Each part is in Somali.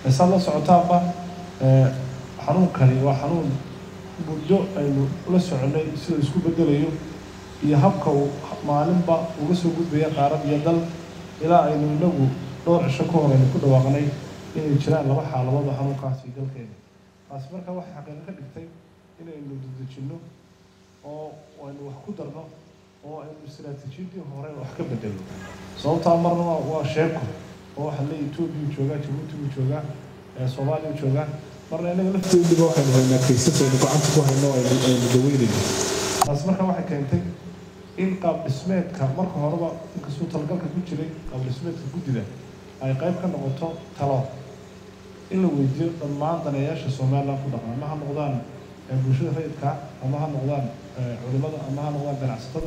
saad la socotaanba xanuunkani waa xanuun muddo aynu la soconay sida isku bedelayo iyo habka uu maalinba uga soo gudbaya qaarad iyo dal ilaa aynu inagu dhowr cisho ka hor aynu ku dhawaaqnay inay jiraan laba xaaladood oo xanuunkaasi dalkeena taasi marka waxay xaqiiqo ka dhigtay inaynu dedejinno oo aynu wax ku darno oo aynu istaraatiijiyadii hore wax ka bedelno sababtaa marna waa sheeko oo waxaa leeyahy etoobiya joogaa jabuuti buu joogaa soomaaliya u joogaa marna inaga lafteediba waxaynu haynaa kaysas aynu gacanta ku hayno aynu aynu daweynayno taas marka waxay keentay in qaab dhismeedka marka horeba inkastuu talagalka ku jiray qaab dhismeedka guddida ay qayb ka noqoto talo in la weydiiyo dhammaan daneeyaasha somaliland ku dhaqan ama ha noqdaan bulshada rayidka ama ha noqdaan culimada ama ha noqdaan ganacsatada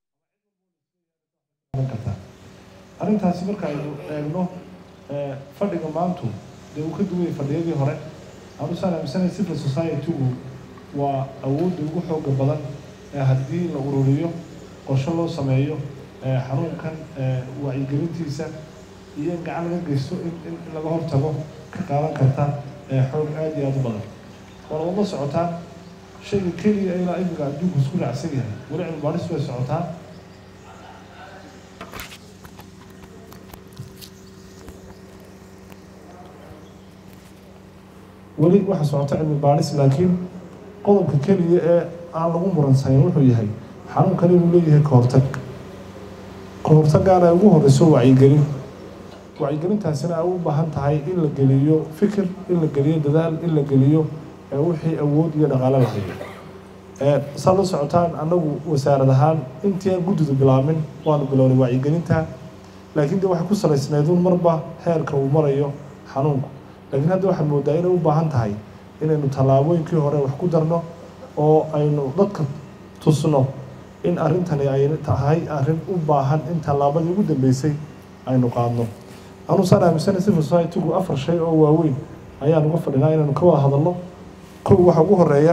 kartaa arrintaasi marka aynu eegno fadhiga maantu dee uu ka duwayay fadhiyadii hore anusaan aaminsanay civil society-gu waa awoodda ugu xooga badan ee haddii la ururiyo qorshe loo sameeyo xanuunkan wacyigelintiisa iyo in gacan laga geysto in in laga hortago ka qaadan karta xoog aada iyo aada u badan waana wada socotaan shayga keliya ilaa imika adduunku isku raacsan yahay weli cilmi baadhis way socotaa weli waxa socota cilmi baadhis laakiin qodobka keliya ee aan lagu muransanin wuxuu yahay xanuunkani inuu leeyahay kahortag kahortagaana ay ugu horeyso wacyigelin wacyigelintaasina ay u baahan tahay in la geliyo fikir in la geliyo dadaal in la geliyo wixii awood iyo dhaqaale la hayo saad la socotaan annagu wasaarad ahaan intii aan guddidu bilaabin waanu bilownay wacyigelinta laakiin de waxay ku salaysnayduun marba heerka uu marayo xanuunku laakiin hadda waxaad moodaa inay u baahan tahay inaynu tallaabooyinkii hore wax ku darno oo aynu dadka tusno in arrintani ay tahay arrin u baahan in tallaabadii ugu dambeysay aynu qaadno anusaan aaminsanay civil society-gu afar shay oo waaweyn ayaan uga fadhinaa inaynu ka wada hadalno kow waxaa ugu horeeya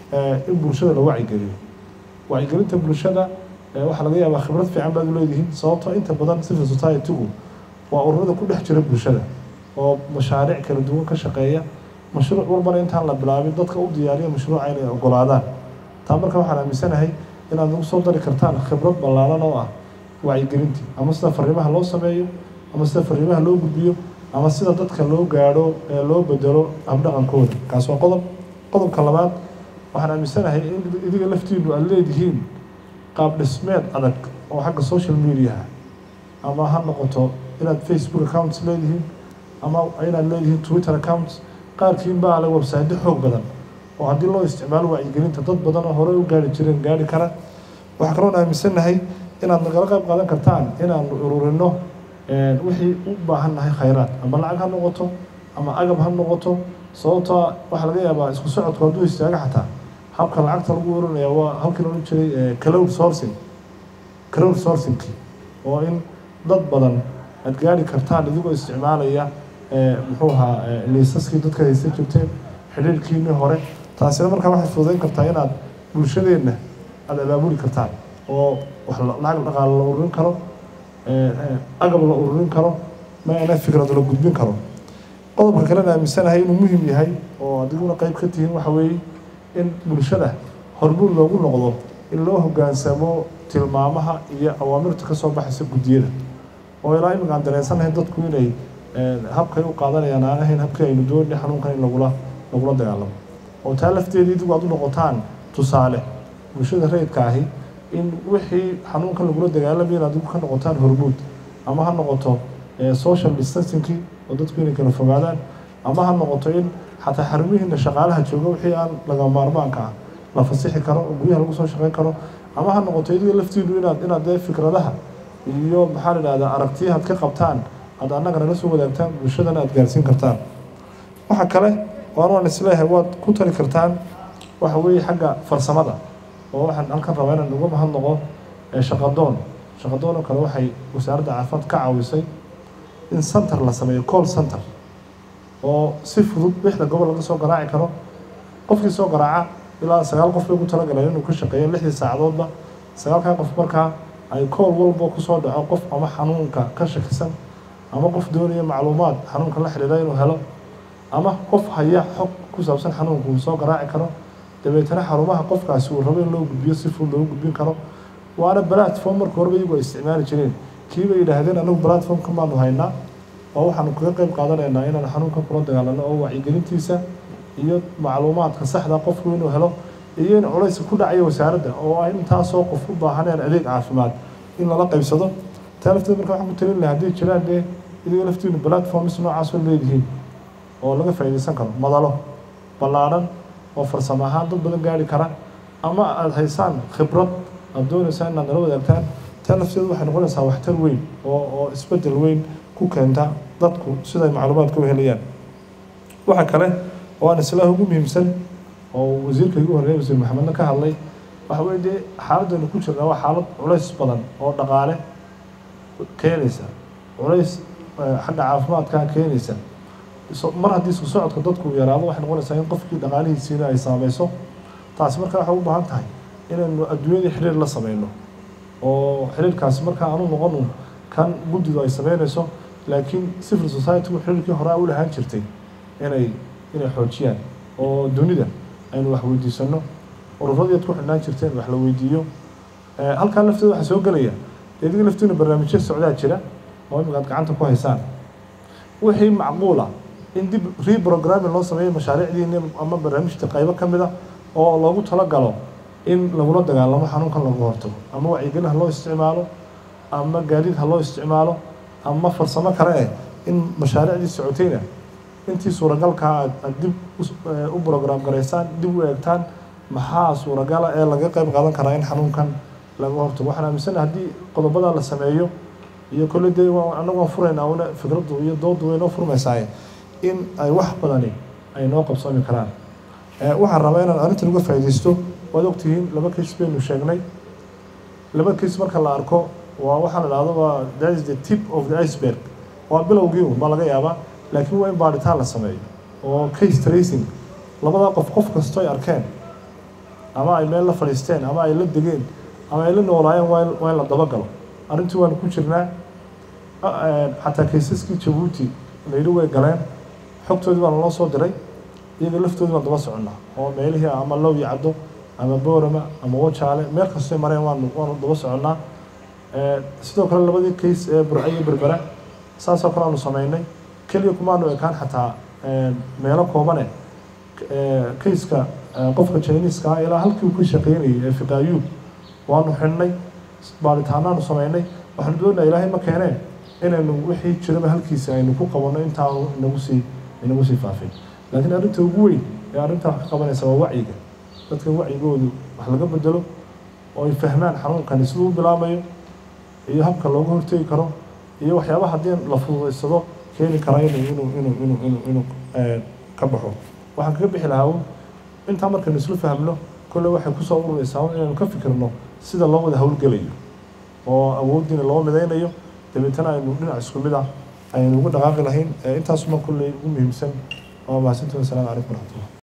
in bulshada la wacyigeliyo wacyigelinta bulshada waxaa laga yaabaa khibrad fiican baad u leedihiin sababtoo inta badan civil society-gu waa ururada ku dhex jira bulshada oo mashaariic kala duwan ka shaqeeya mashruuc walbana intaan la bilaabin dadka u diyaariya mashruuca inay ogolaadaan taa marka waxaan aaminsanahay inaad nagu soo dari kartaan khibrad ballaaran oo ah wacyigelintii ama sida fariimaha loo sameeyo ama sida fariimaha loo gudbiyo ama sida dadka loo gaadho ee loo bedelo habdhaqankooda kaas waa qodob qodobka labaad waxaan aaminsanahay in idiga laftiinu aad leedihiin qaab dhismeed adag oo xagga social mediaha ama ha noqoto inaad facebook accounts leedihiin ama inaad leedihiin twitter accounts qaarkiin baa le website xoog badan oo haddii loo isticmaalo wacyigelinta dad badan oo horey u gaari jireen gaari kara waxaa kaloon aaminsannahay inaad nagala qayb qaadan kartaan inaanu ururino wixii u baahan nahay khayraad ama lacag ha noqoto ama agab ha noqoto sababtoo waxaa laga yaabaa isku socodku hadduu istaaga xataa habka lacagta lagu urinaya waa halkii la odhan jiray cloud sourcing cloud sourcingki oo in dad badan aad gaari kartaan idigoo isticmaalaya muxuu ahaa liisaskii dadka haysan jirteen xidhiirkiinii hore taasina markaa waxay fududeyn kartaa inaad bulshadeenna aada abaabuli kartaan oo wax lacag dhaqaale la ururin karo agab la ururin karo maana fikrad la gudbin karo qodobka kalena aaminsanahay inuu muhim yahay oo adiguna qayb ka tihiin waxa weeye in bulshada hormuud loogu noqdo in loo hoggaansamo tilmaamaha iyo awaamirta ka soo baxaysa guddiyada oo ilaa iminka aan dareensanahay dadku inay habkay u qaadanayaan aan ahayn habkii aynu doonay xanuunkan in lagula lagula dagaalamo oo taa lafteedii idigu aad u noqotaan tusaale bulshada rayidka ahi in wixii xanuunkan lagula dagaalamaya in adigu ka noqotaan hormuud ama ha noqoto social distancingkii oo dadku inay kala fogaadaan ama ha noqoto in xataa xarumihiina shaqaalaha jooga wixii aan laga maarmaanka ah la fasixi karo oo guryaha lagu soo shaqeyn karo ama ha noqoto idiga laftiinu inaad inaad dee fikradaha iyo maxaa la idhahdaa aragtiyahaad ka qabtaan aad annaga nala soo wadaagtaan bulshadana aad gaarsiin kartaan waxa kale waan waan isleeyahay waad ku tali kartaan waxa weeye xagga farsamada oo waxaan halkan rabaa inaan uga mahadnaqo shaqadoon shaqadoon oo kale waxay wasaaradda caafimaad ka caawisay in center la sameeyo call center oo si fudud lixda gobol laga soo garaaci karo qofkii soo garaaca ilaa sagaal qof bay ugu talagaleen inuu ka shaqeeyo lixdii saacadoodba sagaalkan qof markaa ay kool walba kusoo dhaco qof ama xanuunka ka shakisan ama qof doonaya macluumaad xanuunka la xidhiidha inuu helo ama qof haya xog ku saabsan xanuunka uu soo garaaci karo dabeetana xarumaha qofkaasi uu rabo in loo gudbiyo si fudud loogu gudbin karo waana platform marka horeba iyagu ay isticmaali jireen kiiba yidhaahdeen anagu platformka maanu haynaa oo waxaanu kaga qeyb qaadanaynaa inaan xanuunka kula dagaalano oo wacyigelintiisa iyo macluumaadka saxda qofku inuu helo iyo in culayska ku dhacaya wasaaradda oo ay intaasoo qof u baahaneen adeeg caafimaad in lala qaybsado taa lafteeda marka waxaan ku talin lahaa hadday jiraan dee idiga laftiinu platforms noocaas oo leedihiin oo laga faa'iidaysan karo madalo ballaadhan oo farsamo ahaan dad badan gaari kara ama aada haysaan khibrad aada doonaysaan inaad nala wadaagtaan taa lafteedu waxay noqonaysaa waxtar weyn oo oo isbeddel weyn ku keenta dadku siday macluumaadka u helayaan waxa kale oo aan islaaha ugu muhiimsan oo wasiirka igu horreeya wasiir maxamedna ka hadlay waxa weye dee xaaladaynu ku jirnaa waa xaalad culays badan oo dhaqaale keenaysa culays xagga caafimaadkaa keenaysa mar haddii isku socodka dadku yaraado waxay noqonaysaa in qofkii dhaqaalihiisiina ay saameyso taasi markaa waxay u baahan tahay inaynu adduunyadii xiriir la sameyno oo xiriirkaasi markaa aanu noqonu kan guddidu ay sameynayso laakiin civil society-gu xiriirkii hore u lahaan jirtay inay inay xoojiyaan oo dunida aynu wax weydiisano ururadii ad ku xidhnaan jirteen wax la weydiiyo halkaa lafteeda waxaa soo gelaya idiga laftiina barnaamijyo socdaa jira oo imika ad gacanta ku haysaan wixii macquula in dib reprogramming loo sameeyo mashaariicdiini ama barnaamijta qaybo ka mid a oo loogu talagalo in lagula dagaalamo xanuunkan lagu hortago ama wacyigelin ha loo isticmaalo ama gaadiid ha loo isticmaalo ama farsamo kale eh in mashaariicdii socotayna intii suuragalkaa aad aad dib u brograam garaysaan dib u eegtaan maxaa suuragala ee laga qayb qaadan karaa in xanuunkan laga hortago waxaan aaminsanaha haddii qodobadaa la sameeyo iyo kolle dee annagu waan furaynaa una fikraddu iyo dooddu way noo furmaysaaye in ay wax badani ay noo qabsoomi karaan waxaan rabaa inaan arrintan uga faa'iidaysto waad ogtihiin laba case baynu sheegnay laba case marka la arko waa waxaa la dhahdo waa that is the tip of the iceberg waa bilowgii un baa laga yaabaa laakiin waa in baadhitaan la sameeyo oo case tracing labadaa qof qof kasto ay arkeen ama ay meel la fadhiisteen ama ay la degeen ama ay la noolaayeen waa in waa in la dabagalo arrintii waanu ku jirnaa xataa kaysaskii jabuuti layidhi way galeen xogtoodii baa naloo soo diray iyaga laftoodii baan daba soconnaa oo meelihii ama low yacdo ama boorama ama wajaale meel kastoy mareen waanu waanu daba soconnaa sidoo kale labadii case ee burco iyo berbera saasoo kale aanu sameynay keliya kumaanu ekaan xataa meelo koobane kayska qofka jiniiska ah ilaa halkii uu ka shaqeynayay ee fiqaayuub waanu xidhnay baaritaanaanu sameynay waxaanu doonaa ilaahay ma keeneen inaynu wixii jiraba halkiisa aynu ku qabanno intaanu inagu sii inagu sii faafin laakiin arrinta ugu weyn ee arrintaa wax ka qabanaysa waa wacyiga dadka wacyigoodu wax laga bedelo oo ay fahmaan xanuunkani siduu u bilaamayo iyo habka looga hortegi karo iyo waxyaabaha haddii la fududaysado keeni kara inuu inuu inuu inuu inuu inuu ka baxo waxaan kaga bixi lahaa intaa markaynu isla fahmno kolle waxay kusoo ururaysaa inaynu ka fikirno sida loo wada howlgelayo oo awooddiina loo midaynayo dabeetana aynu dhinac isku mid ah aynu ugu dhaqaaqi lahayn intaasuma kolley ugu muhiimsan waa mahadsantahi wasalaamu calaykum waraxmatullah